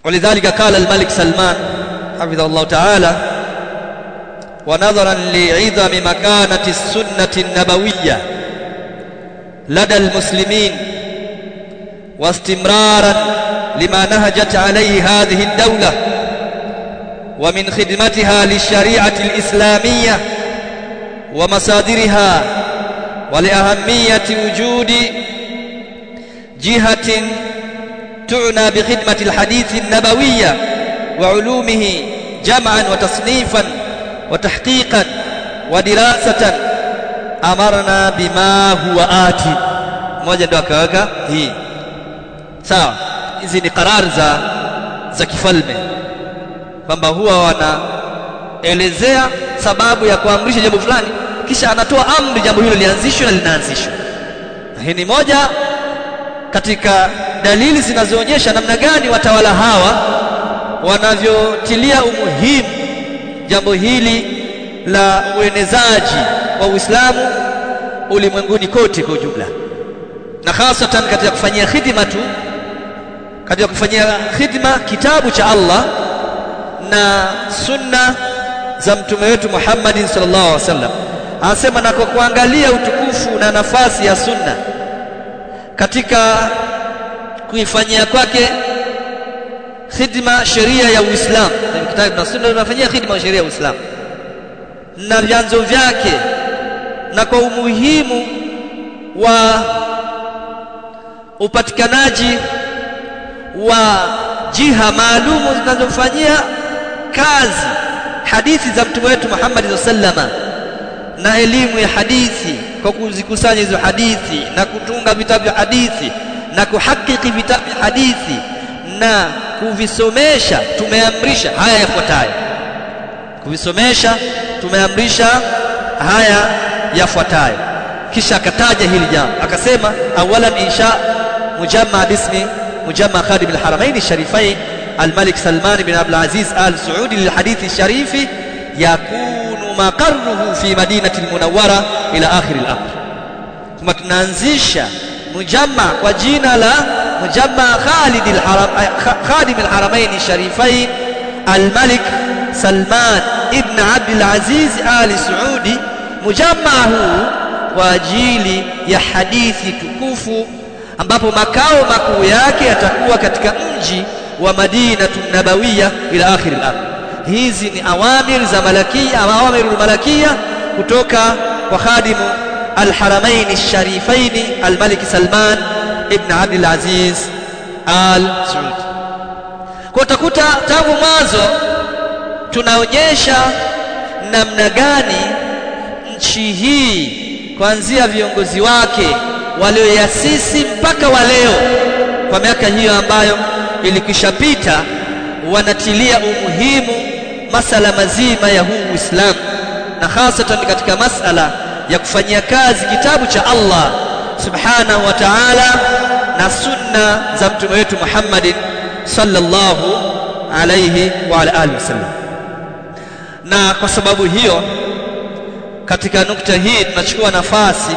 ولذلك قال الملك سلمان حفظه الله تعالى ونظرا لعظم مكانة السنة النبوية لدى المسلمين واستمرارا لما نهجت عليه هذه الدولة ومن خدمتها للشريعة الإسلامية ومصادرها ولأهمية وجود جهة تعنى بخدمة الحديث النبوية وعلومه جمعا وتصنيفا وتحقيقا ودراسة أمرنا بما هو آتي moja ndo akaweka hii sawa hizi ni karar za za kifalme kwamba huwa wanaelezea sababu ya kuamrisha jambo fulani kisha anatoa amri jambo hilo lianzishwe na linaanzishwa hii ni moja katika dalili zinazoonyesha namna gani watawala hawa wanavyotilia umuhimu jambo hili la uenezaji wa Uislamu ulimwenguni kote kwa ujumla na hasatan katika kufanyia khidma tu katika kufanyia khidma kitabu cha Allah na sunna za mtume wetu Muhammad sallallahu alaihi wasallam anasema na kwa kuangalia utukufu na nafasi ya sunna katika kuifanyia kwake khidma sheria ya Uislamu kitabu na sunna tunafanyia khidma sheria ya Uislamu na vyanzo vyake na kwa umuhimu wa upatikanaji wa jiha maalumu zinazofanyia kazi hadithi za mtume wetu Muhammad sallama na elimu ya hadithi kwa kuzikusanya hizo hadithi na kutunga vitabu vya hadithi na kuhakiki vitabu vya hadithi na kuvisomesha tumeamrisha haya yafuatayo kuvisomesha tumeamrisha haya yafuatayo kisha akataja hili jambo akasema awalan insha mujamma bismi mujamma khadim alharamain sharifain الملك سلمان بن عبد العزيز آل سعود للحديث الشريف يكون مقره في مدينة المنورة إلى آخر الأمر ثم تنانزيش مجمع وجينا لا مجمع خالد الحرم خادم الحرمين الشريفين الملك سلمان ابن عبد العزيز آل سعودي مجمع huu kwa ajili ya hadithi tukufu ambapo makao makuu yake yatakuwa katika mji wa Madinatu Nabawiya ila akhir al-amr. Hizi ni awamir za malakia au awamirul malakia kutoka kwa khadimu al-haramain al-sharifain al-Malik Salman ibn Abdul Aziz al Saud. Kwa utakuta tangu mwanzo tunaonyesha namna gani nchi hii kuanzia viongozi wake walioyasisi mpaka wa leo kwa miaka hiyo ambayo ilikishapita wanatilia umuhimu masala mazima ya huu Uislamu na hasatan katika masala ya kufanyia kazi kitabu cha Allah subhanahu wa ta'ala na sunna za mtume wetu Muhammad sallallahu alayhi wa ala alihi wasallam na kwa sababu hiyo katika nukta hii tunachukua nafasi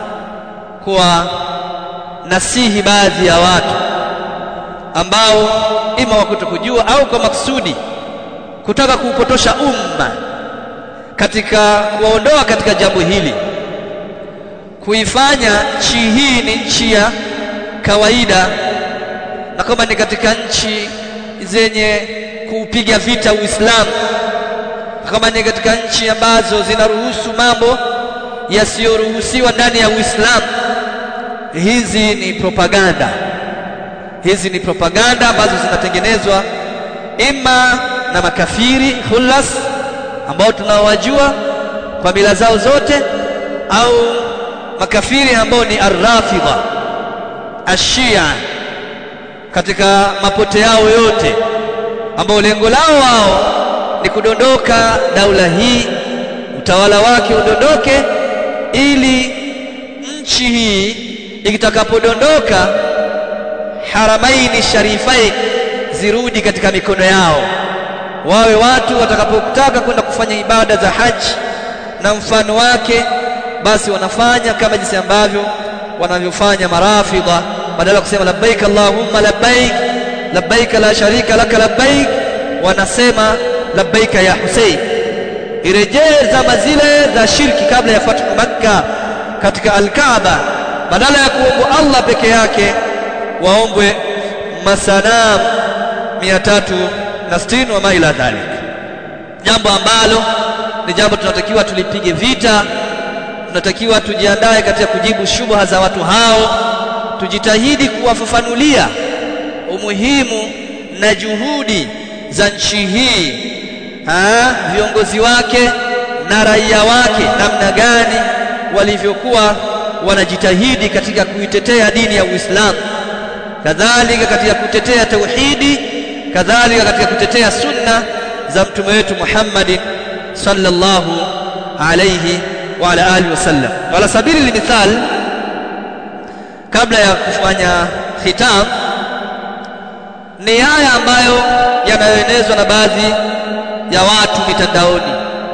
kwa nasihi baadhi ya watu ambao ima wakutokujua au kwa maksudi kutaka kuupotosha umma katika kuwaondoa katika jambo hili kuifanya nchi hii ni nchi ya kawaida na kwamba ni katika nchi zenye kuupiga vita Uislamu kama ni katika nchi ambazo zinaruhusu mambo yasiyoruhusiwa ndani ya Uislamu hizi ni propaganda hizi ni propaganda ambazo zinatengenezwa ima na makafiri hulas ambao tunawajua kwa mila zao zote au makafiri ambao ni arrafidha ashia katika mapote yao yote ambao lengo lao wao ni kudondoka daula hii utawala wake udondoke ili nchi hii ikitakapodondoka haramaini sharifain zirudi katika mikono yao wawe watu watakapotaka kwenda kufanya ibada za haji na mfano wake basi wanafanya kama jinsi ambavyo wanavyofanya marafidha badala ya kusema labbaik allahumma labbaik labbaika la sharika laka labbaik wanasema labbaika ya Hussein irejee zama zile za shirki kabla ya fathu Makka katika Al-Kaaba badala ya kuombwa Allah peke yake waombwe masanam 360 wa maila dhalik jambo ambalo ni jambo tunatakiwa tulipige vita tunatakiwa tujiandae katika kujibu shubha za watu hao tujitahidi kuwafafanulia umuhimu na juhudi za nchi hii ha, viongozi wake na raia wake namna gani walivyokuwa wanajitahidi katika kuitetea dini ya Uislamu kadhalika katika kutetea tauhidi kadhalika katika kutetea sunna za mtume wetu Muhammad sallallahu alayhi wa ala alihi wasallam wala sabili limithal kabla ya kufanya khitam ni haya ambayo yanayoenezwa na baadhi ya watu mitandaoni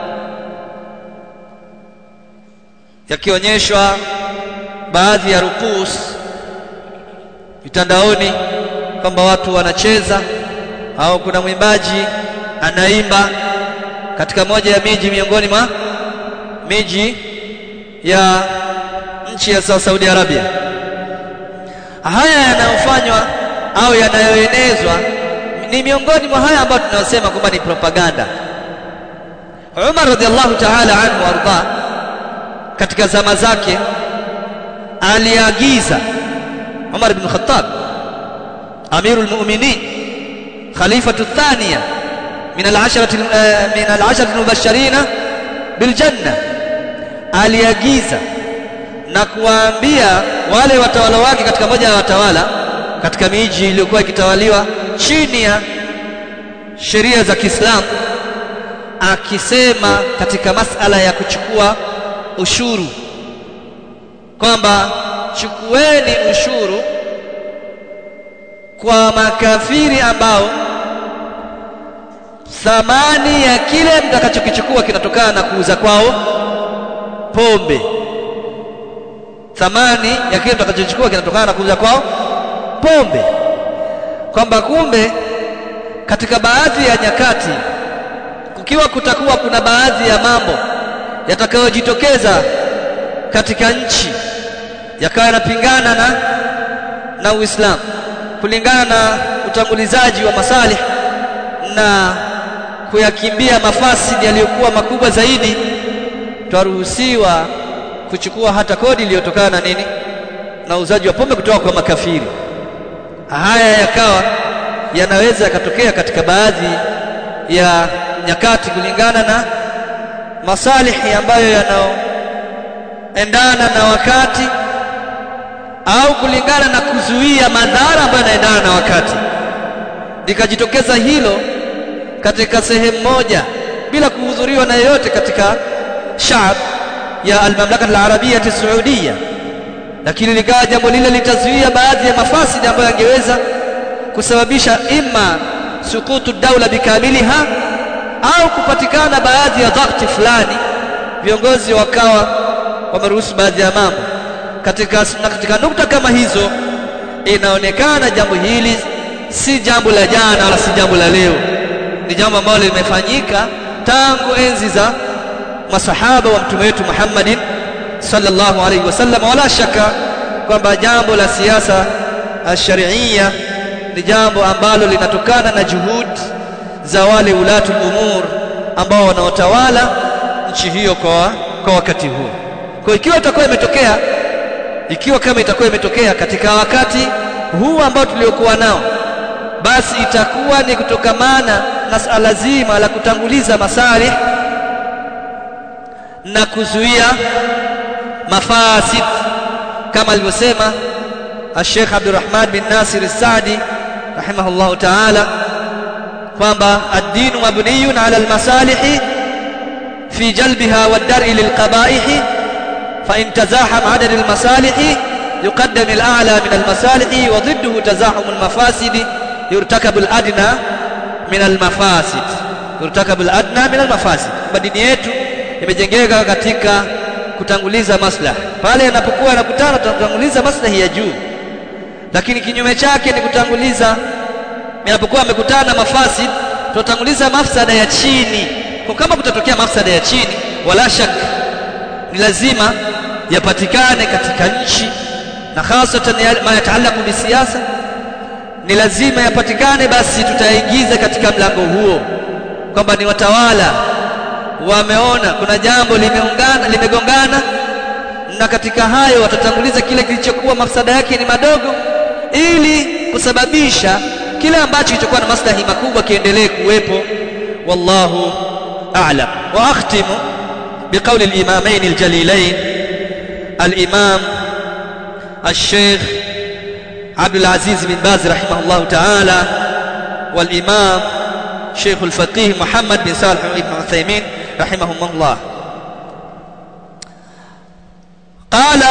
yakionyeshwa baadhi ya rukus mitandaoni kwamba watu wanacheza au kuna mwimbaji anaimba katika moja ya miji miongoni mwa miji ya nchi ya Saudi Arabia haya yanayofanywa au yanayoenezwa ni miongoni mwa haya ambayo tunasema kwamba ni propaganda Umar radhiallahu ta'ala anhu arda katika zama zake aliagiza Umar ibn Khattab amirul mu'minin khalifatu thaniya min al-asharati min al-asharati al-mubashirin bil janna aliagiza na kuwaambia wale watawala wake katika moja ya watawala katika miji iliyokuwa ikitawaliwa chini ya sheria za Kiislamu akisema katika masala ya kuchukua ushuru kwamba chukueni ushuru kwa makafiri ambao thamani ya kile mtakachokichukua kinatokana na kuuza kwao pombe thamani ya kile mtakachochukua kinatokana na kuuza kwao pombe kwamba kumbe katika baadhi ya nyakati kukiwa kutakuwa kuna baadhi ya mambo yatakayojitokeza katika nchi yakawa yanapingana na na Uislamu kulingana na utangulizaji wa masalih na kuyakimbia mafasidi yaliyokuwa makubwa zaidi twaruhusiwa kuchukua hata kodi iliyotokana na nini na uzaji wa pombe kutoka kwa makafiri haya yakawa yanaweza yakatokea katika baadhi ya nyakati kulingana na masalihi ambayo yanaoendana na wakati au kulingana na kuzuia madhara ambayo yanaendana na wakati likajitokeza hilo katika sehemu moja bila kuhudhuriwa na yeyote katika shaab ya almamlaka alarabia saudia lakini likawa jambo lile litazuia baadhi ya mafasidi ambayo yangeweza kusababisha imma sukutu daula bikamiliha au kupatikana baadhi ya dhakti fulani viongozi wakawa wameruhusu baadhi ya mambo katika, na katika nukta kama hizo inaonekana jambo hili si jambo la jana wala si jambo la leo ni jambo ambalo limefanyika tangu enzi za masahaba wa mtume wetu Muhammadin sallallahu alaihi wasallam wala shaka kwamba jambo la siasa sharia ni jambo ambalo linatokana na juhudi za wale ulatul umur ambao wanaotawala nchi hiyo kwa kwa wakati huu kwa ikiwa itakuwa imetokea ikiwa kama itakuwa imetokea katika wakati huu ambao tuliokuwa nao basi itakuwa ni kutokamana na sala zima la kutanguliza masalih na kuzuia mafasid kama alivyosema Sheikh Abdurrahman bin Nasir As-Saadi rahimahullahu ta'ala kwamba ad-dinu mabniyun 'ala al-masalih fi jalbiha wad-dar'i lil-qaba'ih fa in tazaham 'adad al-masalih yuqaddam al-a'la min al-masalih wa ضده تزاحم المفاسد يرتكب الادنى من المفاسد يرتكب الادنى من المفاسد dini yetu imejengeka katika kutanguliza maslahi pale yanapokuwa yanakutana tunatanguliza maslahi ya juu lakini kinyume chake ni kutanguliza yanapokuwa yamekutana na mafasid tutatanguliza mafsada ya chini kwa kama kutatokea mafsada ya chini wala shak ni lazima yapatikane katika nchi na hasatan ma yataalaku bisiasa ni lazima yapatikane basi tutaingiza katika mlango huo kwamba ni watawala wameona kuna jambo limeungana limegongana na katika hayo watatanguliza kile kilichokuwa mafsada yake ni madogo ili kusababisha kile ambacho kilichokuwa na maslahi makubwa kiendelee kuwepo wallahu a'lam wa akhtimu biqawli al-imamain al-jalilain al-imam الشيخ عبد العزيز بن باز رحمه الله تعالى والإمام شيخ الفقيه محمد بن صالح بن عثيمين رحمهم الله قال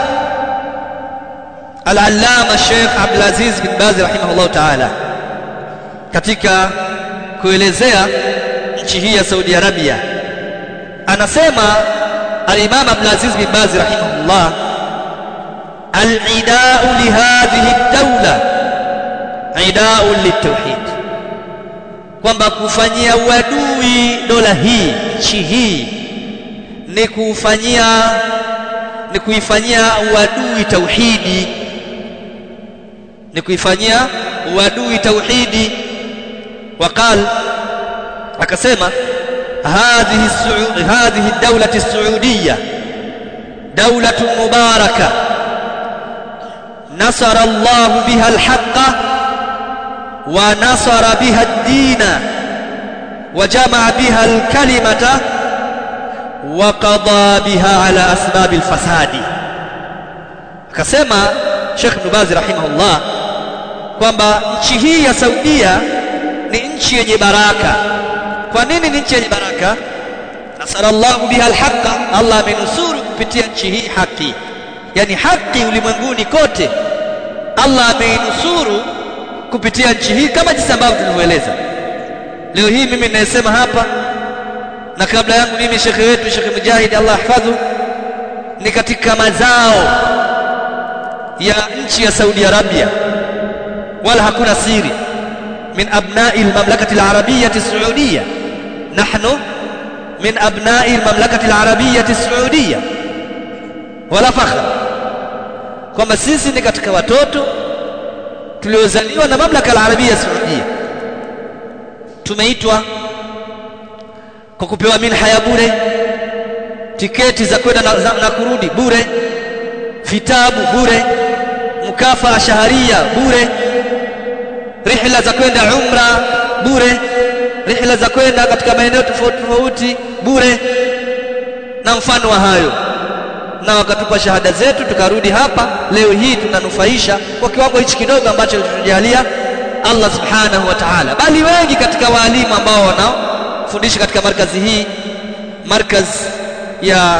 العلامة الشيخ عبد العزيز بن باز رحمه الله تعالى katika kuelezea nchi hii ya Saudi Arabia anasema al-Imam Abdul Aziz bin Baz rahimahullah al-ida'u li hadhihi ad-dawla ida'u lit-tauhid kwamba kufanyia uadui dola hii nchi hii ni kufanyia ni kuifanyia uadui tauhidi ni kuifanyia uadui tauhidi وقال akasema هذه السعود هذه الدولة السعودية دولة مباركة نصر الله بها الحق ونصر بها الدين وجمع بها الكلمة وقضى بها على أسباب الفساد akasema Sheikh Ibn Baz rahimahullah kwamba nchi hii ya Saudia ni nchi yenye baraka kwa nini ni nchi yenye baraka nasarallahu biha alhaqa Allah amenusuru kupitia nchi hii haki yani haki ulimwenguni kote Allah ameinusuru kupitia nchi hii kama jinsi ambavyo tulivyoeleza leo hii mimi ninayesema hapa na kabla yangu mimi shekhe wetu Sheikh Mujahid Allah ahfadhu ni katika mazao ya nchi ya Saudi Arabia wala hakuna siri من أبناء المملكة العربية السعودية نحن من أبناء المملكة العربية السعودية ولا فخر kwamba sisi ni katika watoto tuliozaliwa na mamlaka ya Arabia Saudia tumeitwa kwa kupewa minha ya bure tiketi za kwenda na, na kurudi bure vitabu bure mkafaa shaharia bure rihla za kwenda umra bure rihla za kwenda katika maeneo tofauti tofauti bure na mfano wa hayo na wakatupa shahada zetu tukarudi hapa leo hii tunanufaisha kwa kiwango hichi kidogo ambacho alitujalia Allah subhanahu wa ta'ala bali wengi katika walimu ambao wanaofundisha katika markazi hii markaz ya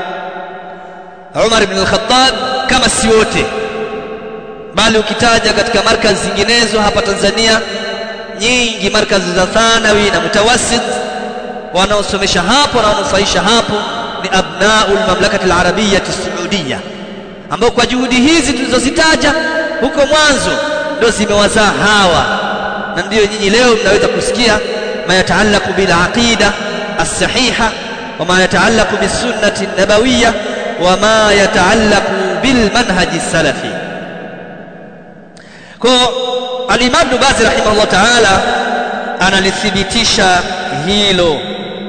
Umar ibn al-Khattab kama si wote bali ukitaja katika markazi zinginezo hapa Tanzania nyingi markazi za thanawi na mutawassit wanaosomesha hapo na wanaofaisha hapo ni abnaul mamlakati al-arabiyyah as-saudiyya ambao kwa juhudi hizi tulizozitaja huko mwanzo ndio zimewazaa hawa na ndio nyinyi leo mnaweza kusikia ma yataallaqu bil aqida as-sahiha wa ma yataallaqu bis sunnati an-nabawiyyah wa ma yataallaqu bil manhaji as-salafi kwa al-Imam Ibn Baz rahimahullah ta'ala analithibitisha hilo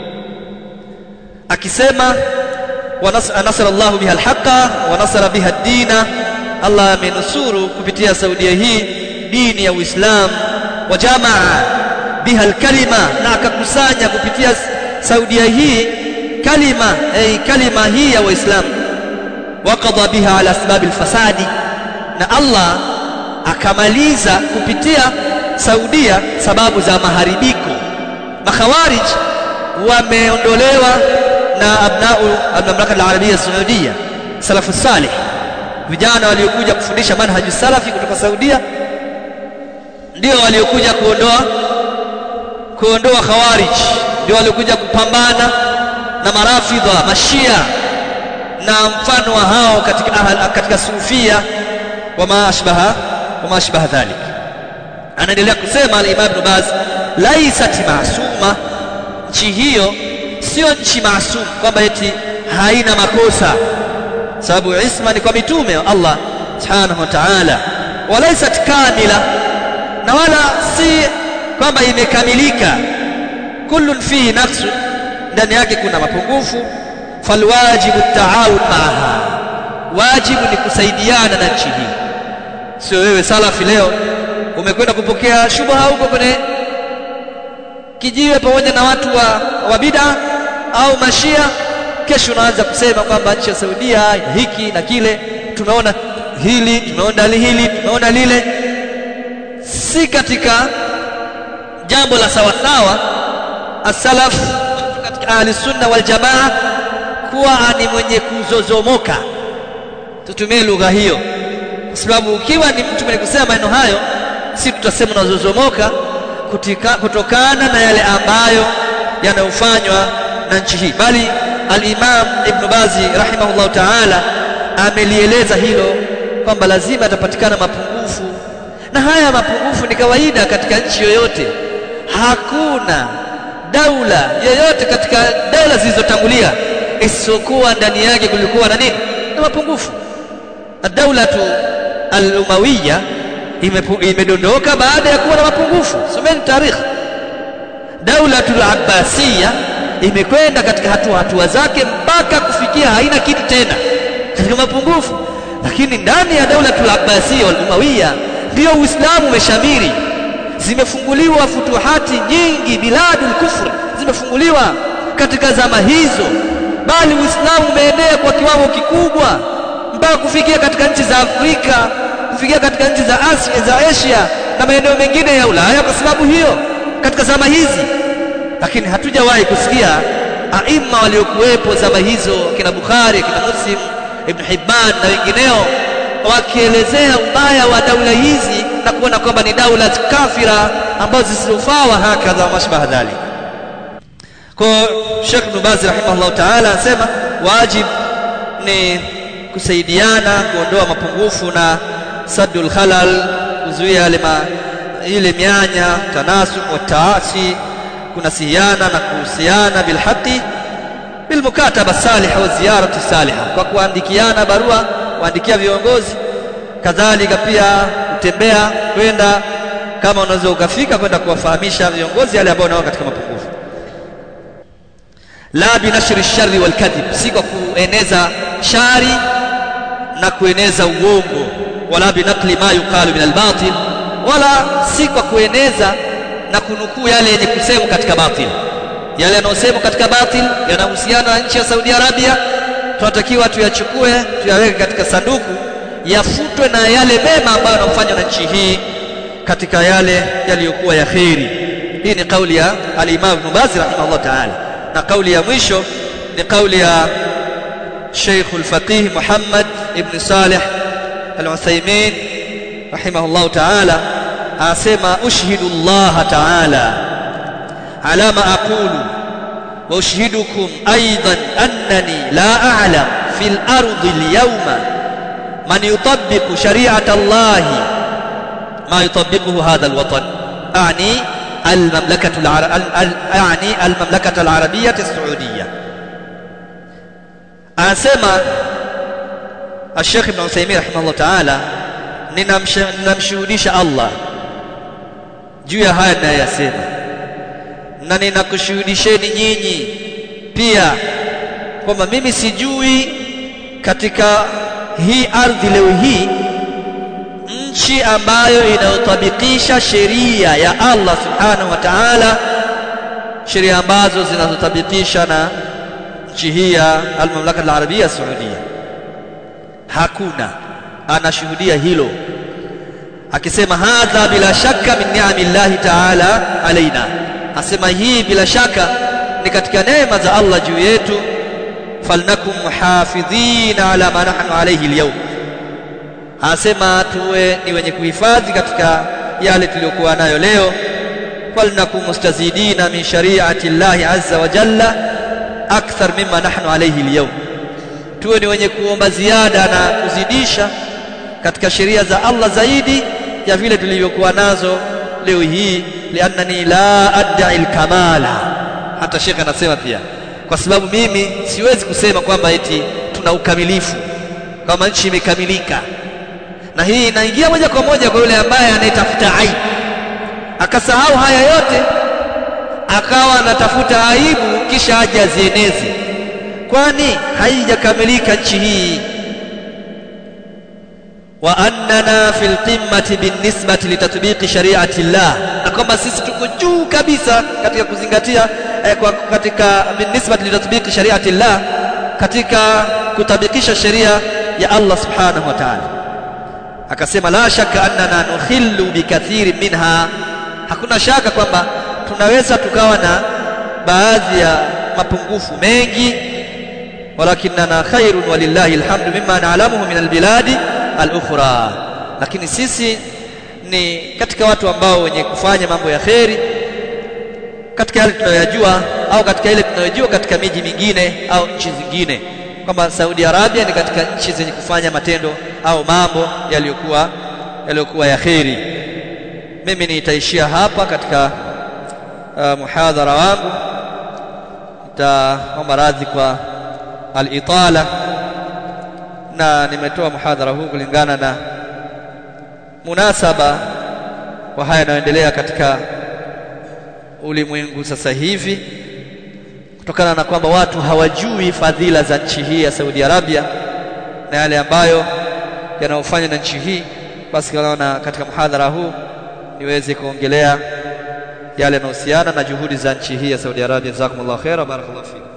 akisema wanasara Allah biha al-haqa wa nasara biha ad-dina Allah amenusuru kupitia Saudia hii dini ya Uislamu wa jamaa biha al-kalima na akakusanya kupitia Saudia hii kalima ay kalima hii ya Waislamu waqadha biha ala asbab al-fasadi na Allah akamaliza kupitia Saudia sababu za maharibiko makhawarij wameondolewa na abnau al-mamlaka al-arabia saudia salafu salih vijana waliokuja kufundisha manhaji salafi kutoka Saudia ndio waliokuja kuondoa kuondoa khawarij ndio waliokuja kupambana na marafidha mashia na mfano wa hao katika ahal, katika sufia wama ashbaha wama ashbaha dhalik anaendelea kusema al-Imam Ibn Baz laisat maasuma nchi hiyo sio nchi maasum kwamba eti haina makosa sababu isma ni kwa mitume wa Allah subhanahu wa ta'ala walaisat kamila na wala si kwamba imekamilika kullun fihi naqsu ndani yake kuna mapungufu falwajibu taawun maaha wajibu ni kusaidiana na nchi hii sio wewe salafi leo umekwenda kupokea shubha huko kwenye kijiwe pamoja na watu wa, wa bid'a au mashia kesho unaanza kusema kwamba nchi ya Saudia hiki na kile tumeona hili tumeona hili tumeona lile si katika jambo la sawa sawa as-salaf katika ahli sunna wal jamaa kuwa ni mwenye kuzozomoka tutumie lugha hiyo kwa sababu ukiwa ni mtu mwenye kusema maneno hayo si tutasema unazozomoka kutokana na yale ambayo yanayofanywa na nchi hii bali al-Imam Ibn Bazi rahimahullah ta'ala amelieleza hilo kwamba lazima atapatikana mapungufu na haya mapungufu ni kawaida katika nchi yoyote hakuna daula yoyote katika daula zilizotangulia isiyokuwa ndani yake kulikuwa na nini na mapungufu ad-daulatu al-umawiyya imedondoka baada ya kuwa na mapungufu someni tarikhi daulatul abbasiyya imekwenda katika hatua hatua zake mpaka kufikia haina kitu tena katika mapungufu lakini ndani ya daulatul abbasiyya wal umawiyya ndio uislamu umeshamiri zimefunguliwa futuhati nyingi biladul kufr zimefunguliwa katika zama hizo bali uislamu umeenea kwa kiwango kikubwa mpaka kufikia katika nchi za Afrika kufikia katika nchi za Asia za Asia na maeneo mengine ya Ulaya kwa sababu hiyo katika zama hizi lakini hatujawahi kusikia aima waliokuwepo zama hizo kina Bukhari kina Muslim Ibn Hibban na wengineo wakielezea ubaya wa daula hizi na kuona kwamba ni daula kafira ambazo zisizofaa wa hakadha wa mashbaha dhalik kwa Sheikh Ibn Baz rahimahullah ta'ala anasema wajib ni kusaidiana kuondoa mapungufu na saddul khalal kuzuia yale ile mianya tanasub wa taasi kunasihiana na kuhusiana bilhaqi bilmukataba salihah wa ziyarati salihah kwa kuandikiana barua kuandikia viongozi kadhalika pia kutembea kwenda kama unaweza ukafika kwenda kuwafahamisha viongozi yale ambao nao katika mapungufu la binashri shari wal kadhib si kwa kueneza shari na kueneza uongo wala binakli ma yuqalu min albatil wala si kwa kueneza na kunukuu yale yenye kusemwa katika batil yale yanayosemwa katika batil yanahusiana na nchi ya Saudi Arabia tunatakiwa tuyachukue tuyaweke katika sanduku yafutwe na yale mema ambayo yanafanywa na nchi hii katika yale yaliyokuwa ya kheri hii ni kauli ya al-Imam Ibn Baz rahimahullah ta'ala na kauli ya mwisho ni kauli ya Sheikh al-Faqih Muhammad ibn Salih al-Uthaymeen rahimahullah ta'ala asema ushhidu Allah ta'ala ala ma aqulu wa ushhidukum aidan annani la a'lam fil ardi al-yawma man yutabbiqu shari'ata Allah ما يطبقه هذا الوطن أعني المملكة العر... أعني المملكة العربية السعودية أسمى الشيخ ابن عثيمين رحمه الله تعالى ninamshuhudisha Allah juu ya haya ninayosema na ninakushuhudisheni nyinyi pia kwamba mimi sijui katika hii ardhi leo hii nchi ambayo inayotabikisha sheria ya Allah subhanahu wa ta'ala sheria ambazo zinazotabikisha na nchi hii ya al-Mamlaka al-Arabia Saudia hakuna anashuhudia hilo akisema hadha bila shaka min ni'amillahi ta'ala alaina asema hii bila shaka ni katika neema za Allah juu yetu falnakum muhafidhina ala ma nahnu alayhi al-yawm asema tuwe ni wenye kuhifadhi katika yale tuliyokuwa nayo leo falnakum mustazidina min shari'ati llahi azza wa jalla akthar mimma nahnu alayhi al-yawm tuwe ni wenye kuomba ziada na kuzidisha katika sheria za Allah zaidi ya vile tulivyokuwa nazo leo hii liannani la ad'i alkamala hata shekhe anasema pia kwa sababu mimi siwezi kusema kwamba eti tuna ukamilifu kama nchi imekamilika na hii inaingia moja kwa moja kwa yule ambaye anayetafuta aibu akasahau haya yote akawa anatafuta aibu kisha aje azieneze kwani haijakamilika nchi hii wa annana fil qimmati binisbati litatbiqi shari'ati llah na kwamba sisi tuko juu kabisa katika kuzingatia eh, kwa, katika binisbati litatbiqi shari'ati llah katika kutabikisha sheria ya Allah subhanahu wa ta'ala akasema la shaka annana nukhillu bikathiri minha hakuna shaka kwamba tunaweza tukawa na baadhi ya mapungufu mengi walakinna khairun walillahi alhamdu mimma na'lamuhu min albiladi al-ukhra lakini sisi ni katika watu ambao wenye kufanya mambo ya kheri katika yale tunayoyajua au katika ile tunayojua katika miji mingine au nchi zingine kwamba Saudi Arabia ni katika nchi zenye kufanya matendo au mambo yaliyokuwa yaliyokuwa ya kheri mimi nitaishia hapa katika uh, muhadhara wangu nitaomba radhi kwa al-itala na nimetoa muhadhara huu kulingana na munasaba wa haya yanayoendelea katika ulimwengu sasa hivi kutokana na kwamba watu hawajui fadhila za nchi hii ya Saudi Arabia na yale ambayo yanayofanywa na nchi hii basi naona katika muhadhara huu niweze kuongelea yale yanayohusiana na juhudi za nchi hii ya Saudi Arabia jazakumullahu khaira barakallahu fikum